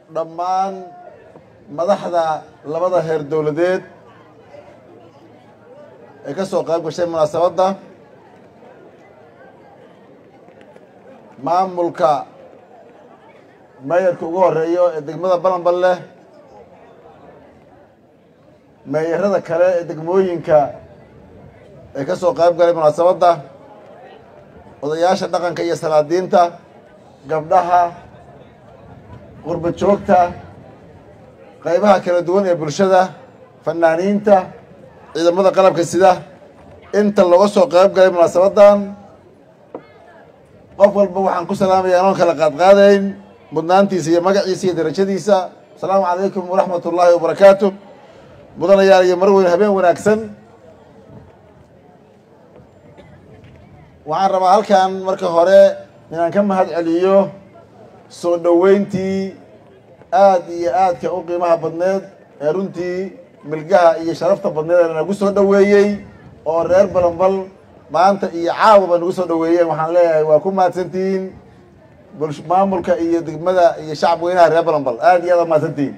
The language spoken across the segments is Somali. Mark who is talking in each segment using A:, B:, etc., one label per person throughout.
A: dhammaan madaxda labada heer dowladeed ee ka soo qayb gashay munaasabadda maamulka meeyarka ugu horeeyo ee degmada balanbal leh meeyarada kale ee degmooyinka ee ka soo qayb galay munaasabadda odayaasha dhaqanka iyo salaadiinta gabdhaha qurba joogta qaybaha kala duwan ee bulshada fanaaniinta ciidamada qalabka sida inta looga soo qayb galay munaasabaddan qof walba waxaan ku salaamaya anoon kala qaadqaadayn mudnaantiisa iyo magaciisa iyo darajadiisa asalaamu calaykum waraxmat ullaahi wabarakaatu mudanayaal iyo mar weyn habeen wanaagsan waxaan rabaa halkan marka hore inaan ka mahad celiyo soo dhoweyntii aad iyo aadka u qiimaha badneed ee runtii milgaha iyo sharafta badneed ee nagu soo dhoweeyey oo reer balanbal maanta iyo caawaba nagu soo dhoweeyeen waxaan leeyahay waa ku mahadsantihiin bulsh maamulka iyo degmada iyo shacab weynaha reer balanbal aad iyo aad waa mahadsantihiin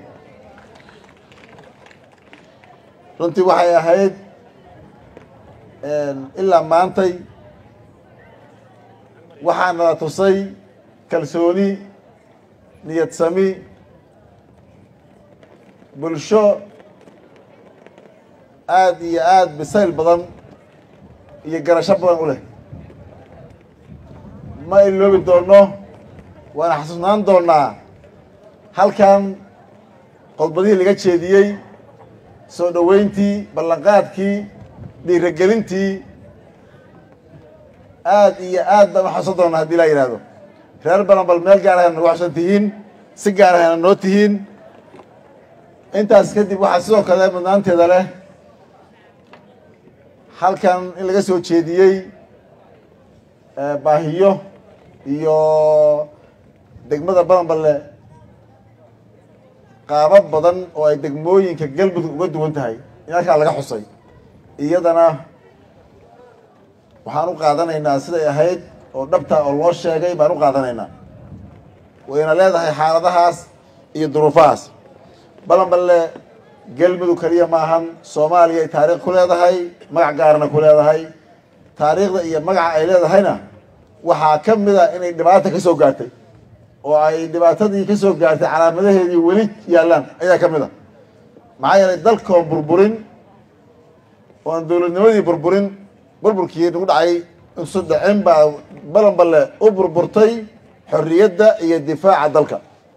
A: runtii waxay ahayd ilaa maantay waxaa nala tusay kalsooni niyad sami bulsho aad iyo aad bisayl badan iyo garasho badan u leh ma iloobi doonno waana xasuusnaan doonnaa halkan qodbadihii laga jeediyey soo dhoweyntii ballanqaadkii dhiiragelintii aad iyo aad baan u xasuusan doonnaa haddii laa yidhaahdo reer balanbal meel gaar ahayna nagu xasuusan tihiin si gaar ahayna noo tihiin intaas kadib waxaa sidoo kale mudnaanteeda leh halkan in laga soo jeediyey baahiyo iyo degmada balanballe qaabab badan oo ay degmooyinka galmudug uga duwan tahay in halkaa laga xusay iyadana waxaan u qaadanaynaa siday ahayd oo dhabta oo loo sheegay baan u qaadanaynaa wayna leedahay xaaladahaas iyo duruufahaas balanballe galmudug keliya maahan soomaaliya ay taariikh ku leedahay magac gaarna ku leedahay taariikhda iyo magaca ay leedahayna waxaa ka mid a inay dhibaata ka soo gaartay oo ay dhibaatadii ka soo gaartay calaamadaheedii weli yaallaan ayaa ka mid a maxaa yeelay dalkoon burburin oon dowladnimadii burburin burburkii nagu dhacay insu dhicin baa balanballe u burburtay xorriyadda iyo difaaca dalka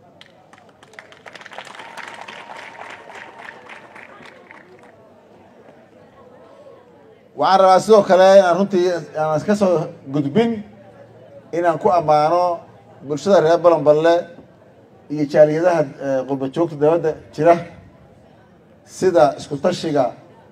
A: waxaan rabaa sidoo kale inaan runtii aan ka soo gudbin inaan ku ammaano bulshada reer balanballe iyo jaaliyadaha qurba joogta dabadda jira sida isku tashiga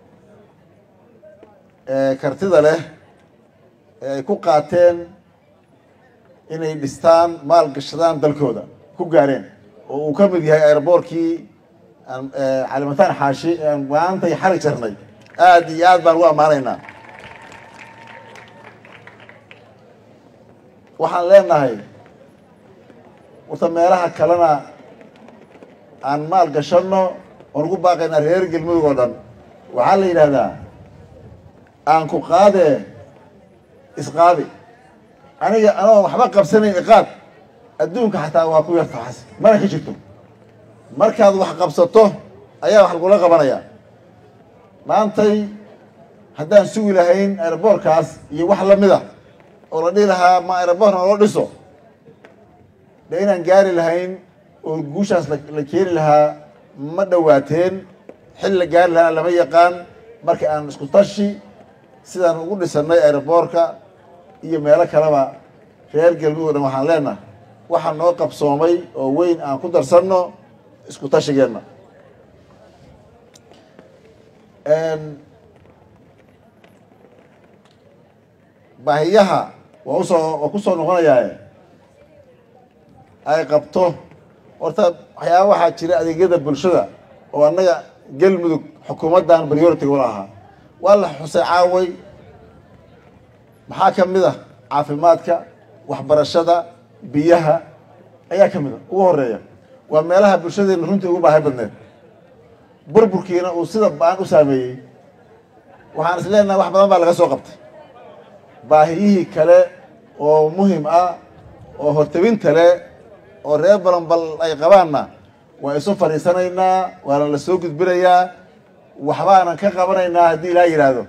A: kartida leh ee ay ku qaateen inay dhistaan maal gashadaan dalkooda ku gaareen oo uu ka mid yahay airboortkii calimataan xaashi aan maantay xarig jarnay aad iyo aad baan ugu ammaanaynaa waxaan leenahay warta meelaha kalena aan maal gashanno oon ugu baaqaynaa reer galmudug oo dhan waxaa la yidhaahdaa aan ku qaadee isqaadi aniga anoon waxba qabsanayn iqaad adduunka xataa waa ku yarta waxaas mana ka jirto markaad wax qabsato ayaa wax lagula qabanayaa maantay haddaan sugi lahayn aeroboorkaas iyo wax lamid a oo la dhihi lahaa ma aeroboorna loo dhiso dee inaan gaari lahayn oo guushaas la keeni lahaa ma dhowaateen xil la gaari lahaana lama yaqaan marka aan isku tashi sidaan ugu dhisanay aeroboorka iyo meelo kaleba reer galmudug o dhan waxaan leenahay waxaa noo qabsoomay oo weyn aan ku darsanno isku tashigeenna baahiyaha waa usoo waa kusoo noqonayaa ay qabto horta waxyaaba waxaa jira adeegyada bulshada oo annaga galmudug xukuumaddan priority ula ahaa waa la xusay caaway maxaa ka mid ah caafimaadka waxbarashada biyaha ayaa ka mid a ugu horeeya waa meelaha bulshadeena runtii ugu baahi badneed burburkiina uu sida baan u saameeyey waxaan is leenahay wax badan baa laga soo qabtay baahiyihii kale oo muhim ah oo hortebinta leh oo reer balanbal ay qabaanna waa isu fadhiisanaynaa waana la soo gudbinayaa waxbaanan ka qabanaynaa haddii ilaa yidhaahdo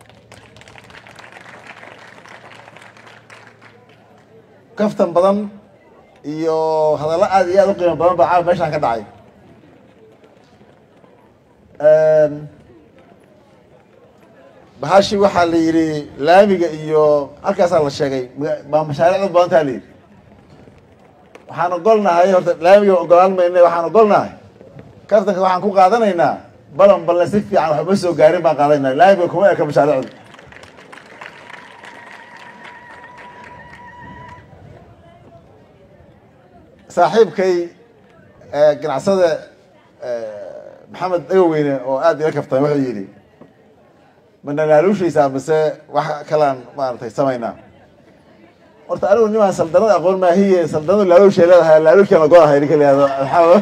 A: kaftan badan iyo hadallo aad iyo aad u qiimo badan baa caawa meeshaan ka dhacay bahashi waxaa la yidhi laamiga iyo halkaasaa la sheegay baa mashaariicda badantaa la yidhi waxaan ogolnahay horta laamiga ogolaan mayna waxaan ogolnahay kaftanka waxaan ku qaadanaynaa balan balne si fiican waxba soo gaarin baan qaadanayna laamiga kuma eka mashaariicda saaxiibkay ganacsada maxamed dhagoweyne oo aada ila kaftan wuxuu yidhi mana laaluushaysaa mise wax kalaan maaragtay samaynaa horta anigu nimaan saldanada aqoon maahiye saldanadu laaluushay leedahay laaluushkan ogonahay ninka layihahdo maxaa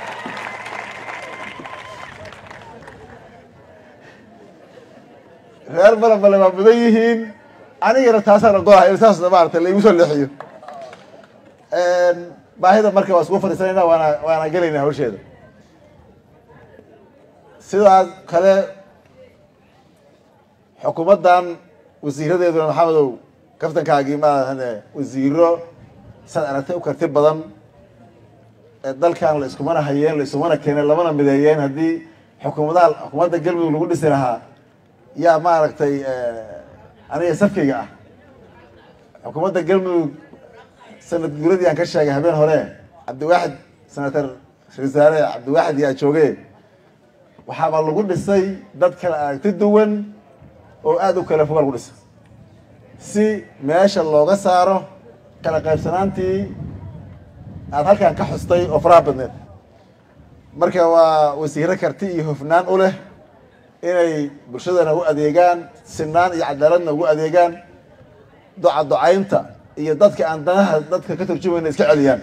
A: reer balanbale waa mudan yihiin anigana taasaan ogolahay in saas maaragtay laigu soo leexiyo baahida marka waa isku fadhiisanayna waana waana gelayna hawsheeda sidaas kale xukuumaddan wasiiradeeduna maxamedow kaftankaagii maahane wasiiro saad aragtay u karti badan ee dalkan la iskumana hayeen la iskumana keeneen lamana mideeyeen haddii xukuumadaha xukuumadda galmudug lagu dhisi lahaa yaa maaragtay aniga safkayga ah xukuumadda galmudug sanad guuradii aan ka sheegay habeen hore cabdiwaaxid senator ra-isul wasaare cabdiwaaxid yaa jooge waxaaba lagu dhisay dad kala aragti duwan oo aada u kala foga lagu dhisay si meesha looga saaro kala qaybsanaantii aada halkan ka xustay oo faraha badneed marka waa wasiiro karti iyo hofnaan u leh inay bulshadana u adeegaan sinaan iyo cadaaladna ugu adeegaan doca docaynta iyo dadka aan danaha dadka ka turjumayna iska celiyaan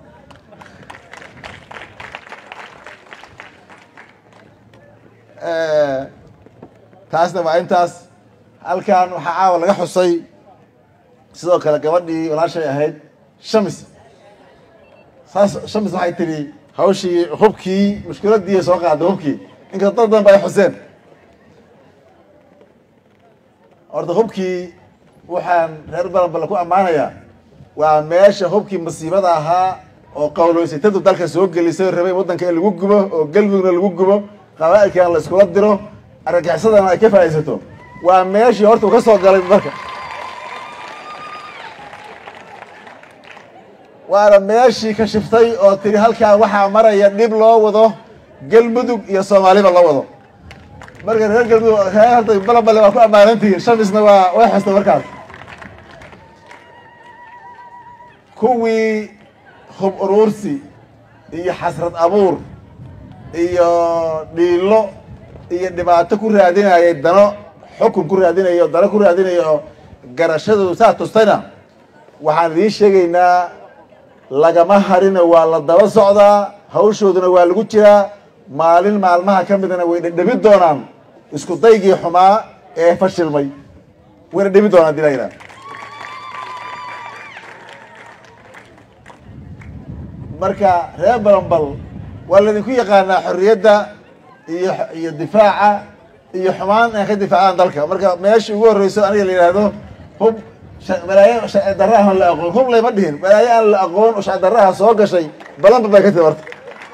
A: taasna waa intaas halkan waxaa caawa laga xusay sidoo kale gabadhii walaashay ahayd shamis saas shamis waxay tidhi hawshii hubkii mushkiladii soo qaaday hubkii inkasta dad badan ba ay xuseen horta hubkii waxaan reer balanbala ku ammaanayaa waa meesha hubkii masiibada ahaa oo qawloysatadu dalka soo gelisay rabay waddanka in lagu gubo oo galmudugna lagu gubo qabaa'ilkan la iskula diro argagixisadana ay ka faa'iidsato waa meeshii horta uu ka soo galay marka waana meeshii ka shiftay oo tiri halkaa waxaa maraya dhib loo wado galmudug iyo soomaaliba loo wado marka reer galmudug reer horta balanbale waa ku ammaanantihiin shamisna waa way xustay markaas kuwii hub uruursi iyo xasrad abuur iyo dhiilo iyo dhibaato ku raadinayay dano xukun ku raadinayo dano ku raadinayo garashadoodu saa tustayna waxaan idiin sheegaynaa lagama harina waa la daba socdaa hawshooduna waa lagu jiraa maalin maalmaha ka midna way dhedhebi doonaan isku daygii xumaa ee fashilmay wayna dhebi doonaan hadii la yidhaha marka reer balanbal waa laydinku yaqaanaa xorriyadda iyo iyo difaaca iyo xumaan inay ka difaacaan dalka marka meesha ugu horreyso aniga la yidhaahdo hub balaayo sharci darra aan la aqoon hub layma dhihin balaayo aan la aqoon oo sharci darraha soo gashay balanbal bay ka timi horta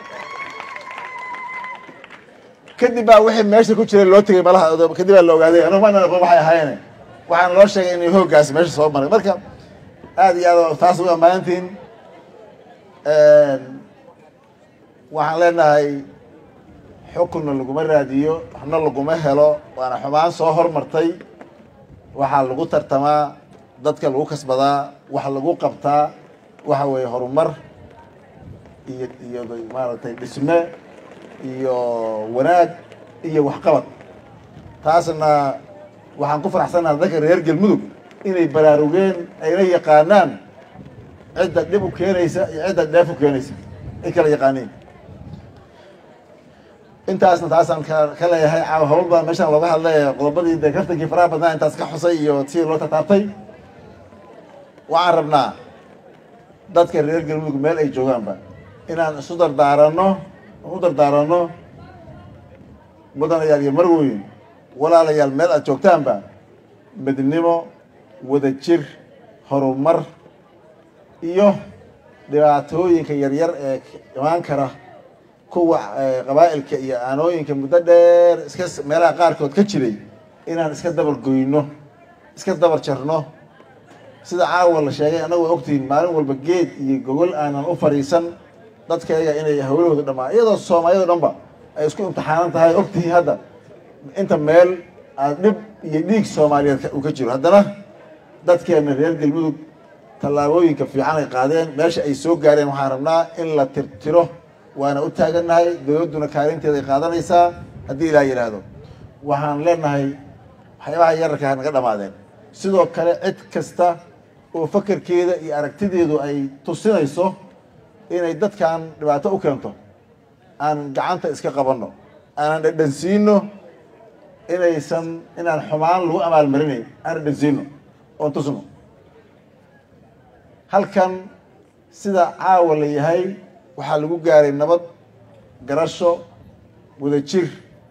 A: kadib baa wixii meesha ku jiray loo tegay malaha kadib baa la ogaaday anugu mana aqoon waxay ahaayeen waxaana loo sheegay inay hooggaasi meesha soo maray marka aada iyo aad taas ugu ammaantiin waxaan leenahay xukunna laguma raadiyo waxna laguma helo waana xumaan soo hormartay waxaa lagu tartamaa dadka lagu kasbadaa wax lagu qabtaa waxa weeye horumar iyo iyo maaragtay dhisme iyo wanaag iyo waxqabad taasna waxaan ku faraxsanaha dadka reer galmudug inay baraarugeen ayna yaqaanaan cidda dhib u keenaysa iyo cidda dheef u keenaysa ay kala yaqaaniin intaasna taasaan ka ka leeyahay caawa hawl baa meeshaan looga hadlay qodobadii dee kaftankii faraha badnaa intaas ka xusay iyo sidii loo tataabtay waxaan rabnaa dadka reer galmudug meel ay joogaanba inaan isu dardaaranno u dardaaranno mudanayaal iyo marweyn walaalayaal meel aad joogtaanba midnimo wadajir horumar iyo dhibaatooyinka yaryar ee imaan kara kuwa qabaa'ilka iyo aanooyinka muddo dheer iska meelaha qaarkood ka jiray inaan iska dabar goyno iska dabar jarno sida caawa la sheegay annagu waa ogtihiin maalin walba geed iyo gogol aanan u fadhiisan dadkayga inay hawlahooda dhamaa iyadoo soomaaliyado dhanba ay isku imtixaanan tahay ogtihiin hadda inta meel aad dhib iyo dhiig soomaaliyeed uu ka jiro haddana dadkeena reer galmudug tallaabooyinka fiican ay qaadeen meesha ay soo gaareen waxaan rabnaa in la tirtiro waana u taagannahay dowladduna kaalinteeda ay qaadanaysaa haddii ilaa yidhaahdo waxaan leenahay waxyaabaha yararkaa naga dhamaadeen sidoo kale cid kasta oo fakerkeeda iyo aragtideedu ay tusinayso inay dadkan dhibaato u keento aan gacanta iska qabanno aanan dhadhansiino inaysan inaan xumaan lagu amaalmarinayn aan dhadhansiino oon tusno halkan sida caawa la yahay waxaa lagu gaaray nabad garasho wadajir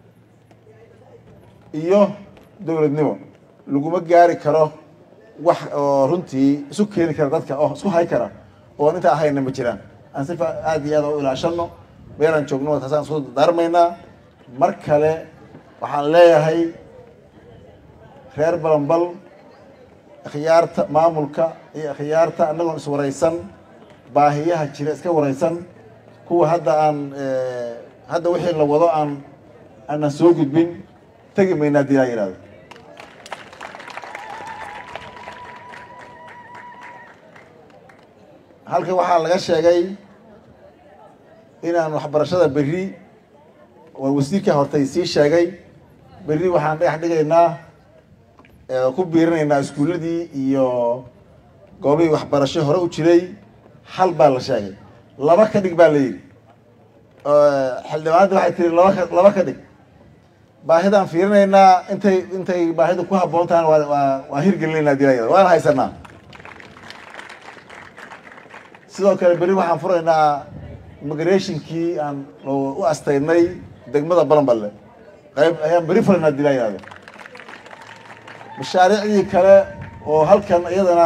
A: iyo dowladnimo laguma gaari karo wax oo runtii isu keeni kara dadka oo isku hay kara oon intaa ahayna ma jiraan aan sifa aada iyo aada u ilaashano meelaan joogno taasaan isku darmaynaa mar kale waxaan leeyahay reer balanbal akhyaarta maamulka iyo akhyaarta annagoon iswaraysan baahiyaha jira iska waraysan kuwa hadda aan hadda wixii la wado aan aanan soo gudbin tegi mayna haddii laa yihahdo halkan waxaa laga sheegay inaan waxbarashada berri waa wasiirka hortay sii sheegay berri waxaan dhagax dhigaynaa ku biirinaynaa iskuulladii iyo goobihii waxbarasho hore u jiray hal baa la sheegay laba ka dhig baa la yidhi xildhibaanadii waxay tiri laba ka laba ka dhig baahidaan fiirinaynaa intay intay baahidu ku habboon tahan waa waa waa hirgelinaynaa dilayada waana haysanaa sidoo kale berri waxaan furaynaa immigrationkii aan u astaynay degmada balanballe qayb ayaan berri furaynaa dilayado mashaariicdii kale oo halkan iyadana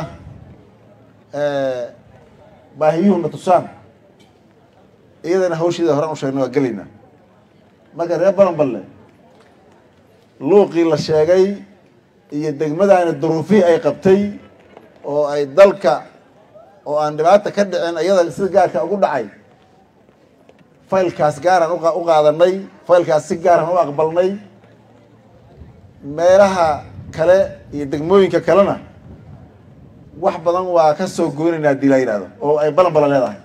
A: baahiyuhuna tusaan iyadana hawsheeda horaan u sheegna waa gelaynaa marka reer balanballe luuqii la sheegay iyo degmadaani duruufihii ay qabtay oo ay dalka oo aan dhibaata ka dhicin iyada sida gaarka ugu dhacay faylkaas gaaraan u qaadanay faylkaas si gaaraan u aqbalnay meelaha kale iyo degmooyinka kalena wax badan waa ka soo goynaynaa hadii la yidhahdo oo ay balan balan leedahay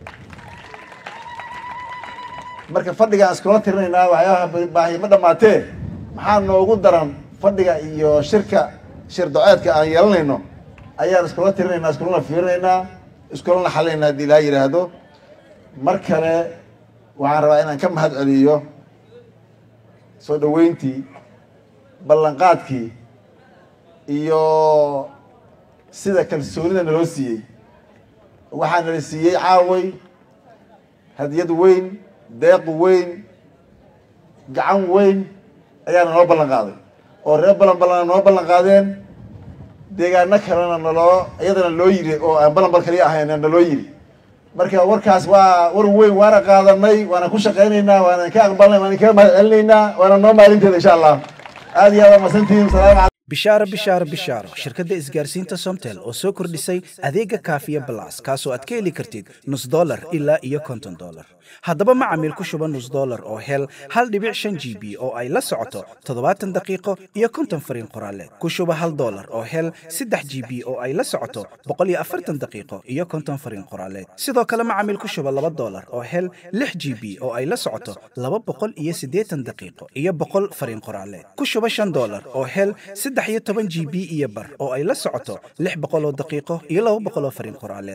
A: marka fadhigaan iskula tirinaynaa waxyaabaha baahi ma dhamaatee maxaa noogu daran fadhiga iyo shirka shir doceedka aan yeelanayno ayaan iskula tirinaynaa iskulana fiirinaynaa iskulana xalinaynaa hadii laa yidhaahdo mar kale waxaan rabaa inaan ka mahad celiyo soo dhaweyntii ballanqaadkii iyo sida kalsoonida naloo siiyey waxaa nala siiyey caaway hadiyad weyn deeq weyn gacan weyn ayaana noo ballan qaaday oo reer balan balana noo ballan qaadeen deegaano kalena naloo iyadana loo yiri oo aan balanbal kaliya ahayn naloo yiri marka warkaas waa war weyn waana qaadanay waana ku shaqaynaynaa waana ka aqbalnay waana kaga mahad celinaynaa waana noo maalinteeda insha allah aad iyo aad waa masantihiin salaamu calaykum
B: bishaaro bishaaro bishaaro shirkadda isgaarsiinta somtel oo soo kordhisay adeega kaafiya balas kaasoo aad ka heli kartid nus dolar ilaa iyo konton dolar haddaba macamiil ku shuba nus dolar oo hel hal dhibic shan g b oo ay la socoto toddobaatan daqiiqo iyo konton fariin qoraaleed ku shuba hal dolar oo hel saddex g b oo ay la socoto boqol iyo afartan daqiiqo iyo konton fariin qoraaleed sidoo kale macamiil ku shuba laba dolar oo hel lix g b oo ay la socoto laba boqol iyo siddeetan daqiiqo iyo boqol fariin qoraaleed ku shuba shan dolar oo hel saddex iyo toban g b iyo bar oo ay la socoto lix boqoloo daqiiqo iyo laba boqoloo fariin qoraaleeda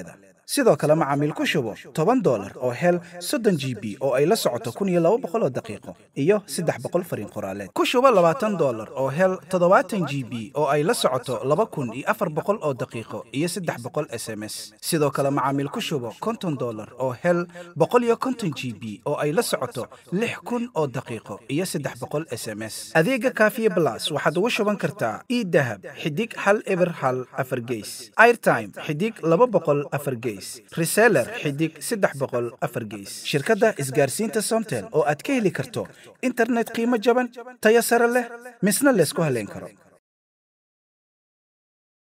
B: sidoo kale macaamiil ku shubo toban dolar oo hel soddon g b oo ay la socoto kun iyo laba boqol oo daqiiqo iyo saddex boqol fariin qoraaleed ku shubo labaatan dolar oo hel toddobaatan g b oo ay la socoto laba kun iyo afar boqol oo daqiiqo iyo saddex boqol s m s sidoo kale macaamiil ku shubo konton dolar oo hel boqol iyo konton g b oo ay la socoto lix kun oo daqiiqo iyo saddex boqol s m s adeega kaafiye blas waxaad ugu shuban kartaa idahab xidig hal eber hal afar geys airtime xidig laba boqol afar geys reseller xidig saddex boqol afar geys shirkadda isgaarsiinta somtel oo aad ka heli karto internet qiimo jaban tayo sare leh misna laysku haleyn karo